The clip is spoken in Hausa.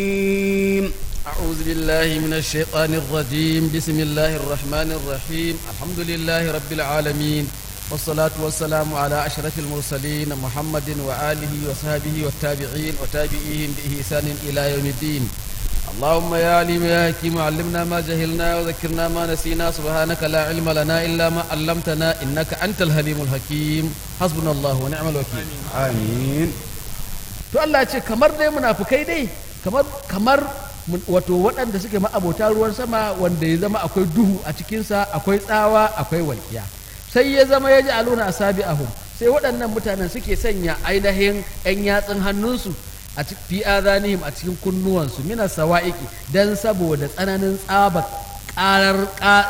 أعوذ بالله من الشيطان الرجيم بسم الله الرحمن الرحيم الحمد لله رب العالمين والصلاة والسلام على أشرف المرسلين محمد وآله وصحبه والتابعين وتابعيهم بإحسان إلى يوم الدين اللهم يا عليم يا حكيم علمنا ما جهلنا وذكرنا ما نسينا سبحانك لا علم لنا إلا ما علمتنا إنك أنت الحليم الحكيم حسبنا الله ونعم الوكيل amin to Allah ce kamar dai munafukai dai kamar kamar mun- wato waɗanda suke ma'abota ruwan sama wanda ya zama akwai duhu a cikinsa akwai tsawa akwai walƙiya sai ya zama ya ji aluna a sabi ahum sai waɗannan mutanen suke sanya ainihin 'yan yatsun hannunsu a cikin fi azanihim a cikin kunnuwansu mina sawa'iki dan saboda tsananin tsaba ƙarar ƙa-